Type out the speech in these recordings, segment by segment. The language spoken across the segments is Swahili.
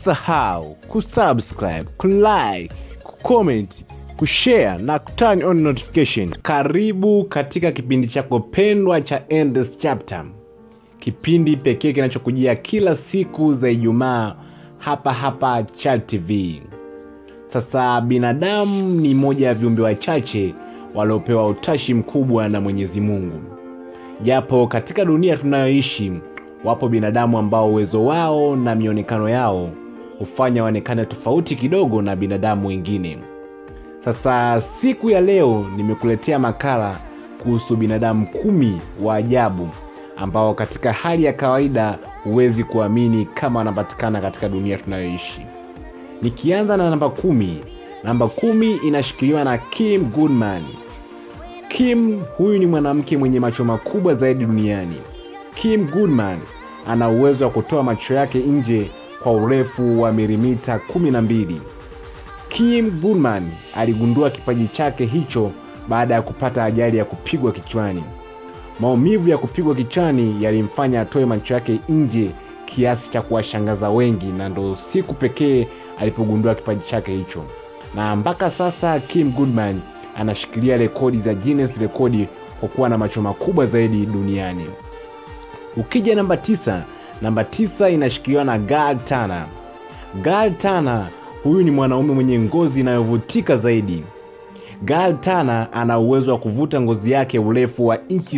usisahau kusubscribe kulike kucomment kushare na kuturn on notification karibu katika kipindi chako pendwa cha Endless Chapter kipindi pekee kinachokujia kila siku za ijumaa hapa hapa Chat TV sasa binadamu ni moja ya viumbe wachache waliopewa utashi mkubwa na mwenyezi mungu japo katika dunia tunayoishi wapo binadamu ambao uwezo wao na mionekano yao hufanya waonekane tofauti kidogo na binadamu wengine sasa siku ya leo nimekuletea makala kuhusu binadamu kumi wa ajabu ambao katika hali ya kawaida huwezi kuamini kama wanapatikana katika dunia tunayoishi nikianza na namba kumi namba kumi inashikiliwa na kim goodman kim huyu ni mwanamke mwenye macho makubwa zaidi duniani kim goodman ana uwezo wa kutoa macho yake nje kwa urefu wa milimita 12 kim goodman aligundua kipaji chake hicho baada ya kupata ajali ya kupigwa kichwani maumivu ya kupigwa kichwani yalimfanya atoe macho yake nje kiasi cha kuwashangaza wengi na ndo siku pekee alipogundua kipaji chake hicho na mpaka sasa kim goodman anashikilia rekodi za guinness rekodi kwa kuwa na macho makubwa zaidi duniani ukija namba tisa namba tisa inashikiliwa na gal tana gal tana huyu ni mwanaume mwenye ngozi inayovutika zaidi gal tana ana uwezo wa kuvuta ngozi yake urefu wa inchi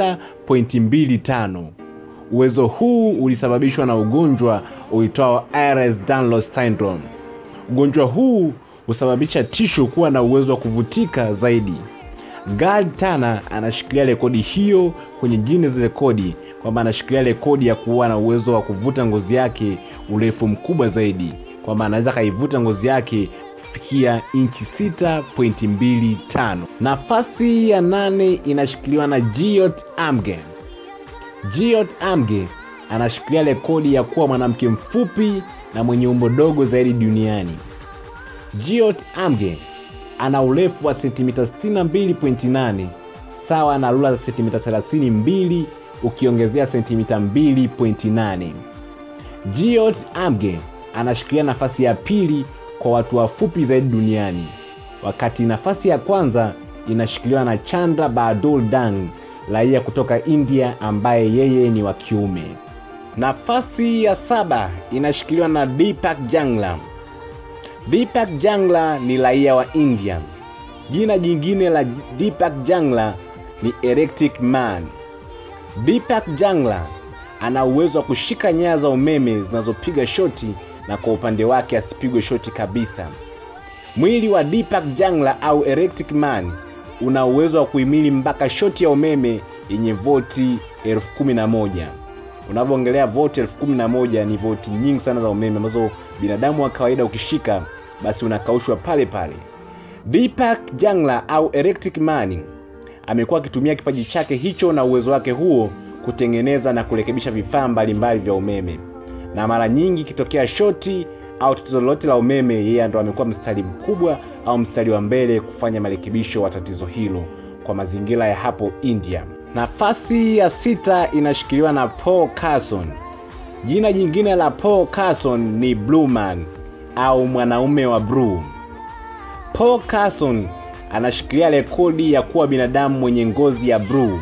6.25 uwezo huu ulisababishwa na ugonjwa uitwao iris danlos syndrome ugonjwa huu husababisha tishu kuwa na uwezo wa kuvutika zaidi gal tana anashikilia rekodi hiyo kwenye guinness rekodi kwamba anashikilia rekodi ya kuwa na uwezo wa kuvuta ngozi yake urefu mkubwa zaidi kwamba anaweza akaivuta ngozi yake kufikia inchi 6.25 nafasi ya nane inashikiliwa na giot amge giot amge anashikilia rekodi ya kuwa mwanamke mfupi na mwenye umbo dogo zaidi duniani giot amge ana urefu wa sentimita 62.8 sawa na rula za sentimita 32 ukiongezea sentimita 2.8 giot amge anashikilia nafasi ya pili kwa watu wafupi zaidi duniani wakati nafasi ya kwanza inashikiliwa na chandra badul dang raia kutoka india ambaye yeye ni wa kiume nafasi ya saba inashikiliwa na deepak jangla deepak jangla ni raia wa india jina jingine la deepak jangla ni electric man deepak jangla ana uwezo wa kushika nyaya za umeme zinazopiga shoti na kwa upande wake asipigwe shoti kabisa mwili wa deepak jangla au electric man una uwezo wa kuhimili mpaka shoti ya umeme yenye voti elfu kumi na moja unavyoongelea voti elfu kumi na moja ni voti nyingi sana za umeme ambazo binadamu wa kawaida ukishika basi unakaushwa pale pale deepak jangla au electric man amekuwa akitumia kipaji chake hicho na uwezo wake huo kutengeneza na kurekebisha vifaa mbalimbali vya umeme na mara nyingi ikitokea shoti au tatizo lolote la umeme yeye ndo amekuwa mstari mkubwa au mstari wa mbele kufanya marekebisho wa tatizo hilo kwa mazingira ya hapo india nafasi ya sita inashikiliwa na paul carson jina jingine la paul carson ni blueman au mwanaume wa blue paul carson anashikilia rekodi ya kuwa binadamu mwenye ngozi ya blue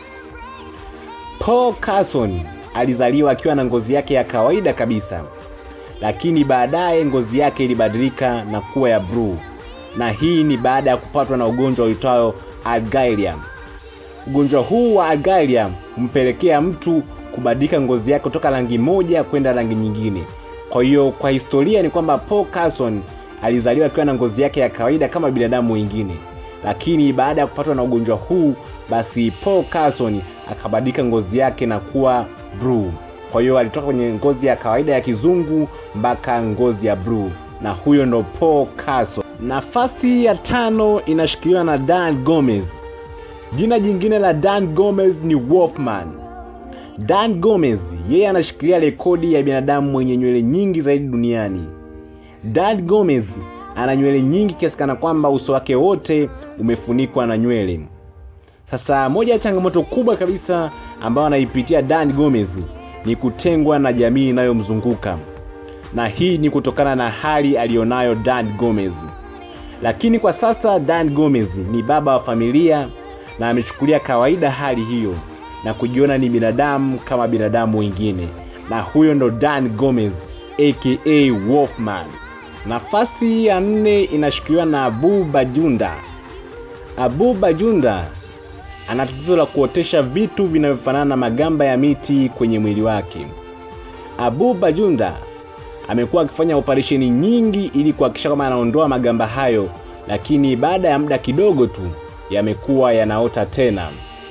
paul carson alizaliwa akiwa na ngozi yake ya kawaida kabisa lakini baadaye ngozi yake ilibadilika na kuwa ya bluu na hii ni baada ya kupatwa na ugonjwa uitwayo algerium ugonjwa huu wa algerium humpelekea mtu kubadilika ngozi yake kutoka rangi moja kwenda rangi nyingine kwa hiyo kwa historia ni kwamba paul carson alizaliwa akiwa na ngozi yake ya kawaida kama binadamu wengine lakini baada ya kupatwa na ugonjwa huu basi paul carson akabadilika ngozi yake na kuwa bluu kwa hiyo alitoka kwenye ngozi ya kawaida ya kizungu mpaka ngozi ya bluu na huyo ndo paul carson nafasi ya tano inashikiliwa na dan gomez jina jingine la dan gomez ni wolfman dan gomez yeye anashikilia rekodi ya binadamu mwenye nywele nyingi zaidi duniani dan gomez ana nywele nyingi kiasi kana kwamba uso wake wote umefunikwa na nywele sasa moja ya changamoto kubwa kabisa ambayo anaipitia dan gomez ni kutengwa na jamii inayomzunguka na hii ni kutokana na hali aliyonayo Dan Gomez. Lakini kwa sasa Dan Gomez ni baba wa familia na amechukulia kawaida hali hiyo na kujiona ni binadamu kama binadamu wengine, na huyo ndo Dan Gomez aka Wolfman. Nafasi ya nne inashikiliwa na Abu Bajunda. Abu Bajunda ana tatizo la kuotesha vitu vinavyofanana na magamba ya miti kwenye mwili wake. Abu Bajunda amekuwa akifanya operesheni nyingi ili kuhakikisha kwamba anaondoa magamba hayo, lakini baada ya muda kidogo tu yamekuwa yanaota tena.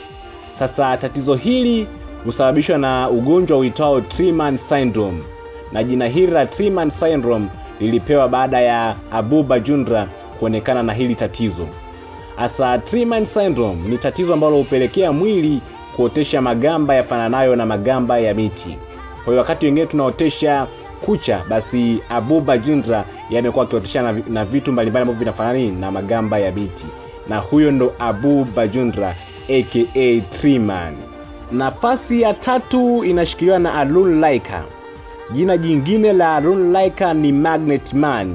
Sasa tatizo hili husababishwa na ugonjwa uitao Treeman syndrome, na jina hili la Treeman syndrome lilipewa baada ya Abu Bajundra kuonekana na hili tatizo. Hasa Treeman syndrome ni tatizo ambalo hupelekea mwili kuotesha magamba yafananayo na magamba ya miti. Kwa hiyo wakati wengine tunaotesha kucha, basi Abu Bajundra yamekuwa akiotesha na, na vitu mbalimbali ambavyo vinafanana na magamba ya miti, na huyo ndo Abu Bajundra aka Treeman. Nafasi ya tatu inashikiliwa na Arun Laika. Jina jingine la Arun Laika ni Magnet Man.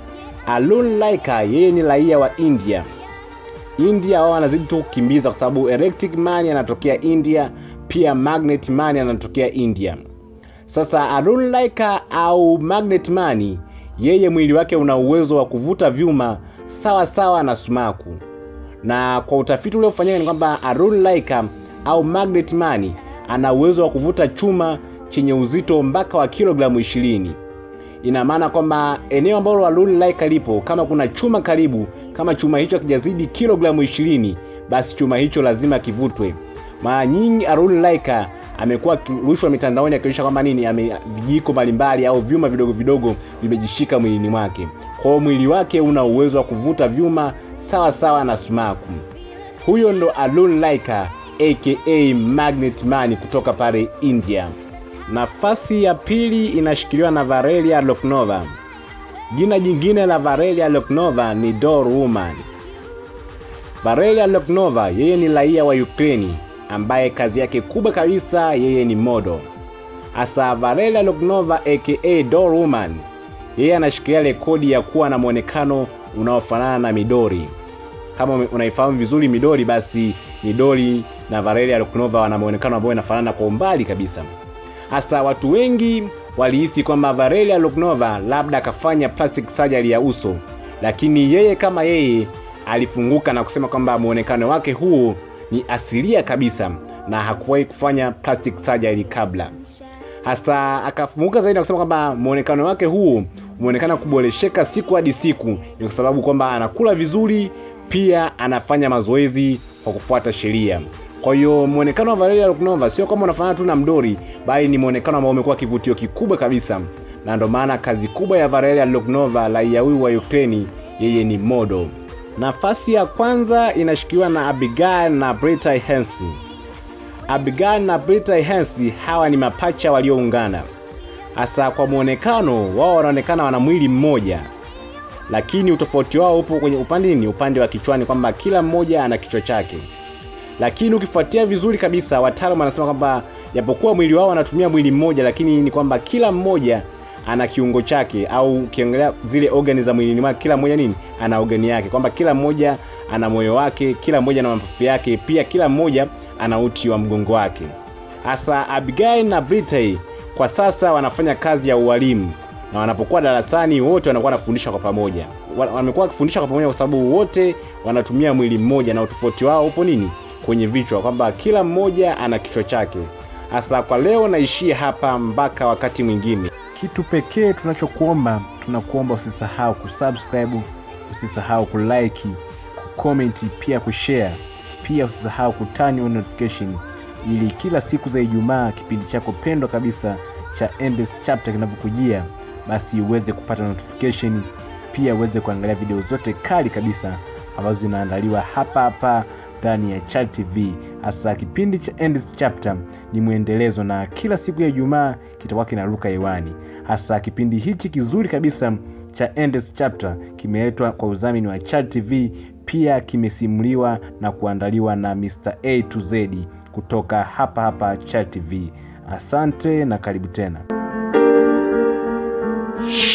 Arun Laika yeye ni raia wa India. India wao wanazidi tu kukimbiza kwa sababu Electric Man anatokea India, pia Magnet Man anatokea India. Sasa Arun Laika au Magnet Man, yeye mwili wake una uwezo wa kuvuta vyuma sawa sawa na sumaku, na kwa utafiti uliofanyika ni kwamba Arun Laika au Magnet Man ana uwezo wa kuvuta chuma chenye uzito mpaka wa kilogramu ishirini. Ina maana kwamba eneo ambalo Arun Laika lipo, kama kuna chuma karibu, kama chuma hicho hakijazidi kilogramu ishirini, basi chuma hicho lazima kivutwe. Mara nyingi Arun Laika amekuwa akirushwa mitandaoni akionyesha kwamba nini ame vijiko mbalimbali au vyuma vidogo vidogo vimejishika mwilini mwake. Kwa hiyo mwili wake una uwezo wa kuvuta vyuma sawa sawa na sumaku. Huyo ndo Arun Laika aka Magnet Man kutoka pale India. Nafasi ya pili inashikiliwa na Valeria Loknova. Jina jingine la Valeria Loknova ni Doll Woman. Valeria Loknova yeye ni raia wa Ukraini ambaye kazi yake kubwa kabisa yeye ni modo. Asa Valeria Loknova aka Doll Woman, yeye anashikilia rekodi ya kuwa na mwonekano unaofanana na midori. Kama unaifahamu vizuri midori, basi midori na Valeria Loknova wana mwonekano ambao unafanana kwa umbali kabisa. Hasa watu wengi walihisi kwamba Valeria Loknova labda akafanya plastic surgery ya uso, lakini yeye kama yeye alifunguka na kusema kwamba mwonekano wake huo ni asilia kabisa na hakuwahi kufanya plastic surgery kabla. Hasa akafunguka zaidi na kusema kwamba mwonekano wake huo umeonekana kuboresheka siku hadi siku, ni kwa sababu kwamba anakula vizuri, pia anafanya mazoezi kwa kufuata sheria. Kwa hiyo mwonekano wa Valeria Loknova sio kama unafanana tu na mdori, bali ni mwonekano ambao umekuwa kivutio kikubwa kabisa, na ndio maana kazi kubwa ya Valeria Loknova, raia huyu wa Ukraini, yeye ni modo. Nafasi ya kwanza inashikiliwa na Abigail na Britta Hensi. Abigail na Britta Hensi hawa ni mapacha walioungana. Hasa kwa mwonekano wao, wanaonekana wana mwili mmoja, lakini utofauti wao upo kwenye upande ni upande wa kichwani, kwamba kila mmoja ana kichwa chake lakini ukifuatia vizuri kabisa, wataalamu wanasema kwamba japokuwa mwili wao wanatumia mwili mmoja, lakini ni kwamba kila mmoja ana kiungo chake, au ukiongelea zile organi za mwilini mwake, kila mmoja nini ana organi yake, kwamba kila mmoja ana moyo wake, kila mmoja ana mapafu yake, pia kila mmoja ana uti wa mgongo wake. Hasa Abigail na Brittany kwa sasa wanafanya kazi ya ualimu na wanapokuwa darasani wote wanakuwa wanafundisha kwa pamoja. Wamekuwa wakifundisha kwa pamoja kwa sababu wote wanatumia mwili mmoja, na utofauti wao upo nini kwenye vichwa, kwamba kila mmoja ana kichwa chake. Hasa kwa leo naishia hapa mpaka wakati mwingine. Kitu pekee tunachokuomba, tunakuomba usisahau kusubscribe, usisahau kulike, kucomment, pia kushare, pia usisahau kutani on notification, ili kila siku za Ijumaa kipindi chako pendwa kabisa cha Endless Chapter kinapokujia, basi uweze kupata notification, pia uweze kuangalia video zote kali kabisa ambazo zinaandaliwa hapa hapa ndani ya Chad TV. Hasa kipindi cha Endless Chapter ni mwendelezo na kila siku ya Ijumaa kitakuwa kinaruka hewani. Hasa kipindi hichi kizuri kabisa cha Endless Chapter kimeletwa kwa udhamini wa Chad TV, pia kimesimuliwa na kuandaliwa na Mr. A to Z kutoka hapa hapa Chad TV. Asante na karibu tena. Bye.